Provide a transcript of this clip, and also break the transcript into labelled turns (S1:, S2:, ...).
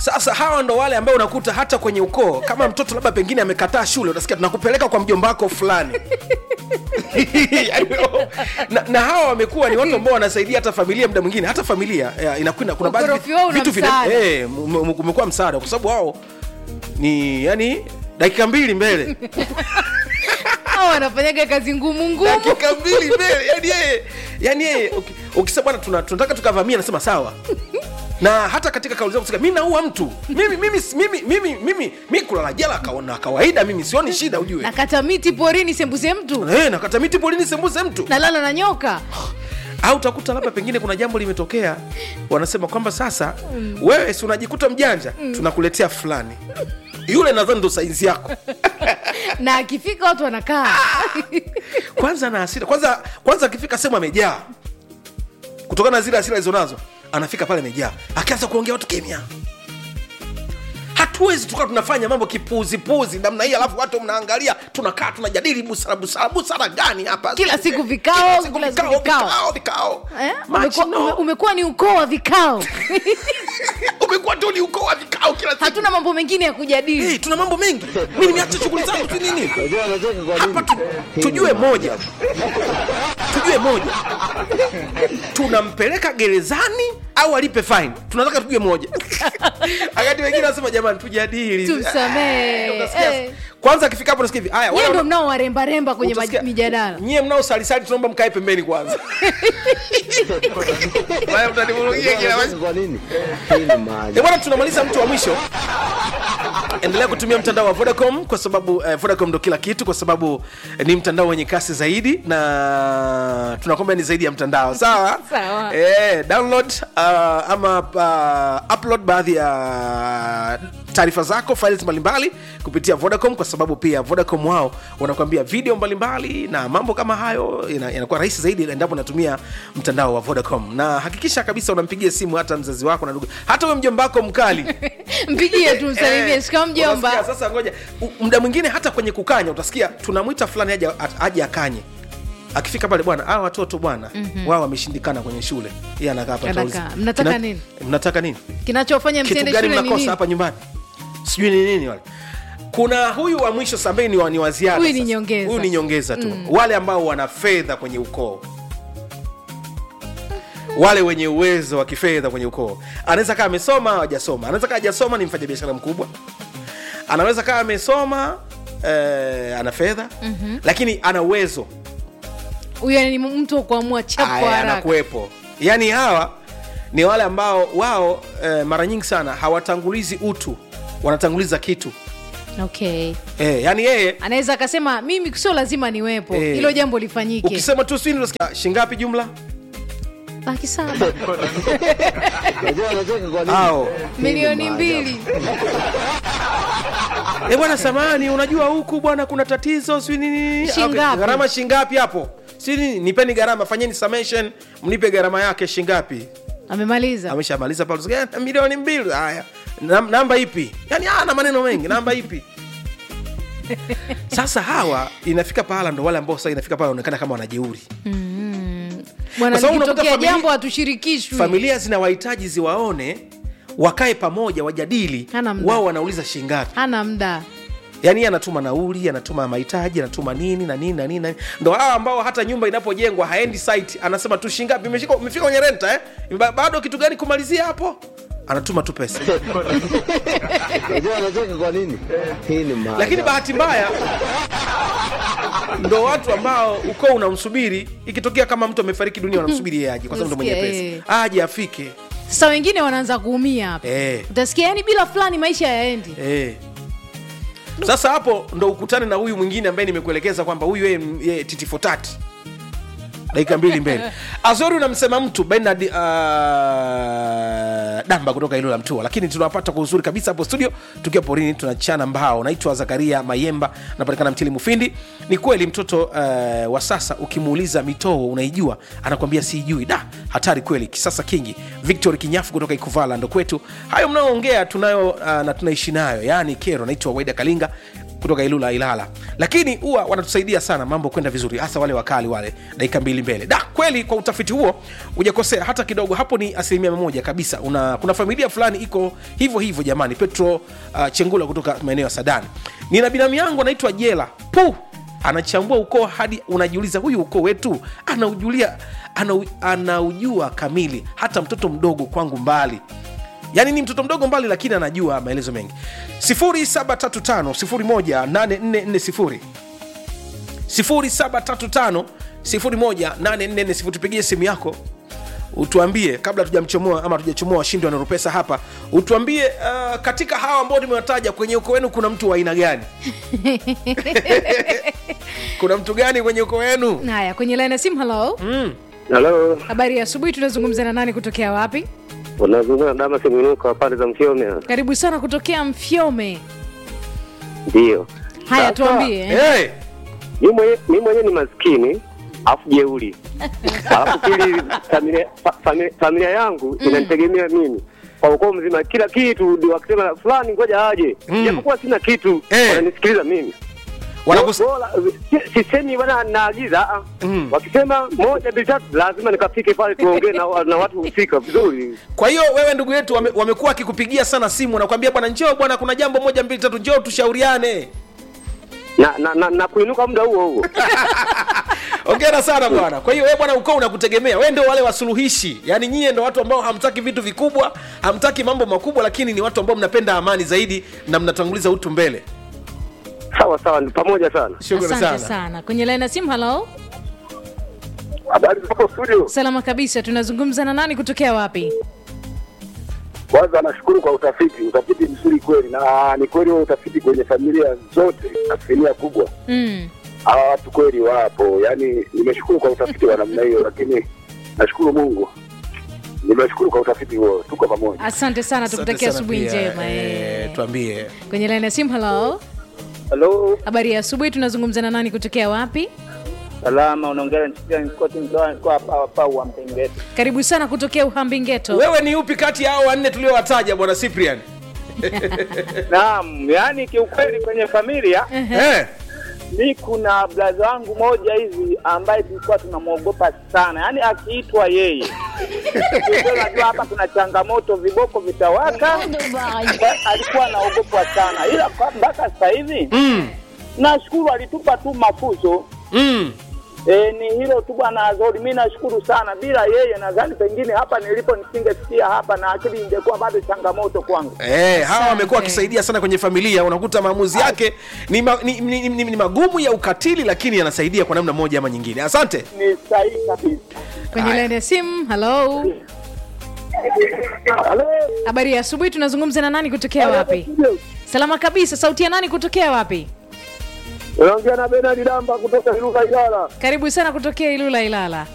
S1: sasa hawa ndo wale ambao unakuta hata kwenye ukoo kama mtoto labda pengine amekataa shule utasikia tunakupeleka kwa mjomba wako fulani Yaani, na, na hawa wamekuwa ni watu ambao wanasaidia hata familia muda mwingine hata familia ya, inakwenda kuna baadhi
S2: Ukorofi wao una
S1: vitu vina-
S2: msaada.
S1: eh, ume- ume- umekuwa msaada kwa sababu wao ni yani dakika mbili mbele
S2: hao wanafanyaga kazi ngumu ngumu
S1: dakika mbili mbele yani yeye yani yeye uki- ukisema bwana tuna, tunataka tukavamia anasema sawa na hata katika kauli zako mi naua mtu mimi mimi mimi mimi mimi mi kulala jela kaona kawaida mimi sioni shida ujue
S2: nakata miti porini sembuse mtu
S1: Eh, nakata miti polini sembuse mtu
S2: nalala na nyoka
S1: au utakuta labda pengine kuna jambo limetokea wanasema kwamba sasa wewe si unajikuta mjanja tunakuletea fulani yule nadhani ndo saizi yako
S2: na akifika watu wanakaa
S1: kwanza na hasira kwanza kwanza akifika sehemu amejaa kutokana na zile hasira alizonazo anafika pale amejaa akianza kuongea watu kimya hatuwezi tukawa tunafanya mambo kipuzipuzi namna hii alafu watu mnaangalia tunakaa tunajadili busara busara busara gani hapa
S2: Kila siku
S1: Kila
S2: vikao,
S1: siku
S2: kila siku
S1: vikao
S2: vikao.
S1: vikao vikao
S2: Eh?
S1: Machino.
S2: Umekuwa- ume- umekuwa ni ukoo wa vikao
S1: umekuwa tu ni ukoo wa vikao kila siku
S2: hatuna mambo mengine ya kujadili
S1: hey, tuna mambo mengi mi nimeacha shughuli zangu tu nini
S3: Unajua anacheka kwa nini?
S1: hapa tu, tujue moja tujue moja tunampeleka gerezani au alipe fine tunataka tujue moja wakati wengine wanasema jamani tujadili
S2: Tumsamehe.
S1: Eh, unasikia-
S2: Eh.
S1: kwanza akifika hapo nasikia hivi haya
S2: nyie
S1: wale
S2: ndo mnao warembaremba kwenye
S1: utasikia-
S2: maj- mijadala
S1: nyie mnao salisali tunaomba mkae pembeni kwanza Wale mtanivurugia kila
S3: Unajua
S1: wakati.
S3: kwa nini? Hii ni maajabu.
S1: Eh, bwana tunamaliza mtu wa mwisho endelea kutumia mtandao wa vodacom kwa sababu eh, vodacom ndo kila kitu kwa sababu eh, ni mtandao wenye kasi zaidi na tunakwambia ni zaidi ya mtandao sawa
S2: Sawa.
S1: eh, download uh, ama uh, upload baadhi ya taarifa zako files mbalimbali kupitia vodacom kwa sababu pia vodacom wao wanakuambia video mbalimbali na mambo kama hayo ina- inakuwa rahisi zaidi endapo unatumia mtandao wa vodacom na hakikisha kabisa unampigia simu hata mzazi wako na ndugu hata huyo mjomba wako mkali
S2: mpigie tu msalimie
S1: Eh,
S2: shika mjomba
S1: unasikia, sasa ngoja U- muda mwingine hata kwenye kukanya utasikia tunamwita fulani aje at- aje akanye akifika pale bwana hawa watoto bwana wao wameshindikana kwenye shule yeye anakaa hapa
S2: Anakaa.
S1: atauliza,
S2: Mnataka
S1: "Kina-
S2: nini?"
S1: mnataka nini
S2: kinachofanya
S1: kitu
S2: msiende
S1: gani
S2: shule ni
S1: mnakosa
S2: nini
S1: hapa nyumbani sijui ni nini wale kuna huyu wa mwisho sambaye ni wa, ni wa ziada
S2: Huyu ni
S1: sasa.
S2: nyongeza.
S1: huyu ni nyongeza tu wale ambao wana fedha kwenye ukoo wale wenye uwezo wa kifedha kwenye ukoo anaweza kaa amesoma au hajasoma anaweza kaa hajasoma ni mfanyabiashara mkubwa anaweza kaa amesoma eh, ana fedha mm-hmm. lakini ana uwezo
S2: huyo ni mtu wa kuamua chap kwa
S1: Aya,
S2: haraka
S1: anakuwepo yaani hawa ni wale ambao wao eh, mara nyingi sana hawatangulizi utu wanatanguliza kitu
S2: okay
S1: eh, yani yeye
S2: anaweza akasema mimi sio lazima niwepo
S1: Eh.
S2: hilo jambo lifanyike
S1: ukisema tu swini unasikia shingapi jumla
S2: laki saba
S3: Unajua anacheka kwa nini?
S1: ao
S3: Hii ni
S2: milioni
S3: maajabu.
S2: mbili
S1: e bwana samani unajua huku bwana kuna tatizo sijui nini
S2: Shingapi?
S1: gharama shingapi hapo si nini nipeni gharama fanyeni summation mnipe gharama yake shingapi
S2: amemaliza
S1: ameshamaliza pale Unasikia, "Eh, milioni mbili haya Nam- namba ipi yani ana maneno mengi namba ipi sasa hawa inafika pahala ndo wale ambao sasa inafika pahala wanaonekana kama wanajeuri
S2: bwana
S1: Kwa sababu unakuta
S2: likitokea
S1: familia-
S2: jambo hatushirikishwi
S1: familia zina wahitaji ziwaone wakae pamoja wajadili
S2: Hana muda.
S1: wao wanauliza shingapi
S2: hana mda
S1: yaani yeye anatuma nauli anatuma mahitaji anatuma nini na nini na nini na nini. ndo hawa ambao hata nyumba inapojengwa haendi site anasema tu shingapi imefika imefika kwenye renta eh? Ba- bado kitu gani kumalizia hapo anatuma tu pesa
S3: Unajua anacheka kwa nini? Hii ni maajabu.
S1: lakini bahati mbaya ndo watu ambao ukoo unamsubiri ikitokea kama mtu amefariki dunia wanamsubiri yeye aje kwa sababu ndo mwenye
S2: Nasikia,
S1: pesa aje afike
S2: sasa wengine wanaanza kuumia hapa
S1: eh.
S2: utasikia yani bila fulani maisha yaendi
S1: Eh. sasa hapo ndo ukutane na huyu mwingine ambaye nimekuelekeza kwamba huyu yeye yeye titifotati dakika mbili mbele azori unamsema mtu benard uh, damba kutoka ilo la mtua lakini tunawapata kwa uzuri kabisa hapo studio tukiwa porini tunachana mbao naitwa zakaria mayemba napatikana mtili mufindi ni kweli mtoto uh, wa sasa ukimuuliza mitoo unaijua anakwambia siijui da hatari kweli kisasa kingi victor kinyafu kutoka ikuvala ndo kwetu hayo mnaoongea tunayo uh, na tunaishi nayo yaani kero naitwa waida kalinga kutoka ilula ilala lakini huwa wanatusaidia sana mambo kwenda vizuri hasa wale wakali wale dakika mbili mbele da kweli kwa utafiti huo hujakosea hata kidogo hapo ni asilimia mia moja kabisa Una, kuna familia fulani iko hivyo hivyo jamani petro uh, chengula kutoka maeneo ya sadani nina binamu yangu anaitwa jela pu anachambua ukoo hadi unajiuliza huyu ukoo wetu anaujulia anau, anaujua kamili hata mtoto mdogo kwangu mbali yaani ni mtoto mdogo mbali lakini anajua maelezo mengi 735 0735 018440 tupigie simu yako utuambie kabla tujamchomoa ama tujachomoa washindi wanaropesa hapa utuambie uh, katika hawa ambao nimewataja kwenye uko wenu kuna mtu wa aina gani kuna mtu gani kwenye uko wenu
S2: haya kwenye laini ya simu halo
S3: Halo,
S2: habari ya asubuhi tunazungumza na nani kutokea wapi
S3: unazungumza na Damas Mwinuka pande za Mfiome.
S2: karibu sana kutokea mfyome
S3: Ndio.
S2: haya
S3: Sasa,
S2: tuambie
S1: hey!
S3: Mi mwenye- mi mwenyewe ni maskini afu jeuri, alafu pili familia, fa, familia, familia yangu inanitegemea mimi kwa ukoo mzima, kila kitu ndio wakisema fulani ngoja aje,
S1: Mm.
S3: japokuwa sina kitu
S1: Eh.
S3: wananisikiliza mimi
S1: Wanakus...
S3: Bora, si- sisemi bana naagiza ah.
S1: Mm.
S3: wakisema moja mbili tatu lazima nikafike pale tuongee na, wa- na watu husika vizuri
S1: kwa hiyo wewe ndugu yetu wame, wamekuwa wakikupigia sana simu nakwambia bwana njoo bwana kuna jambo moja mbili tatu njoo tushauriane
S3: na, na, na, na kuinuka muda huo huo
S1: ongera sana bwana kwa hiyo wewe bwana ukoo unakutegemea wewe ndio wale wasuluhishi yaani nyie ndo watu ambao hamtaki vitu vikubwa hamtaki mambo makubwa lakini ni watu ambao mnapenda amani zaidi na mnatanguliza utu mbele
S3: sawa sawa ni pamoja sana
S1: shukrani
S2: asante
S1: sana,
S2: sana kwenye laini ya simu halo
S4: Habari zako studio.
S2: salama kabisa tunazungumza na nani kutokea wapi
S4: Kwanza nashukuru kwa utafiti, utafiti mzuri kweli, na ni kweli huo utafiti kwenye familia zote, asilimia kubwa
S2: mm.
S4: hawa watu kweli wapo. Yani nimeshukuru kwa utafiti wa namna hiyo, lakini nashukuru Mungu, nimeshukuru kwa utafiti huo. Tuko pamoja.
S2: asante sana
S1: Asante
S2: tukutakia
S1: sana
S2: asubuhi
S1: pia,
S2: njema
S1: eh,
S2: eh.
S1: tuambie
S2: kwenye laini ya simu halo
S5: Halo,
S2: habari ya asubuhi tunazungumza na nani kutokea wapi
S5: salama, unaongea na Chikia Nkoti mtoa kwa hapa hapa wa Mpengeti.
S2: karibu sana kutokea uhambingeto
S1: wewe ni upi kati ya hao wanne tuliowataja bwana cyprian
S5: Naam, yani kiukweli kwenye familia
S1: eh?
S5: mi kuna blaza wangu moja hivi ambaye tulikuwa tunamwogopa sana, yaani akiitwa yeye Kiukweli najua hapa kuna changamoto, viboko vitawaka. Kwa- Alikuwa anaogopwa sana, ila kwa- mpaka sasa hivi
S1: mm.
S5: nashukuru alitupa tu mafunzo
S1: Mm.
S5: E, ni hilo tu bwana Azori, mi nashukuru sana. Bila yeye nadhani pengine hapa nilipo nisingesikia hapa na akili ingekuwa bado changamoto kwangu.
S1: Eh, hawa
S2: Asante.
S1: wamekuwa wakisaidia sana kwenye familia unakuta maamuzi yake ni, ma, ni, ni, ni, ni magumu ya ukatili lakini yanasaidia kwa namna moja ama nyingine asante
S5: Ni sahihi kabisa.
S2: kwenye laini ya simu halo
S5: Halo,
S2: habari ya asubuhi tunazungumza na nani kutokea wapi salama kabisa sauti ya nani kutokea wapi
S4: Unaongea na Benard Damba kutoka Iruka Ilala.
S2: karibu sana kutokea ilula ilala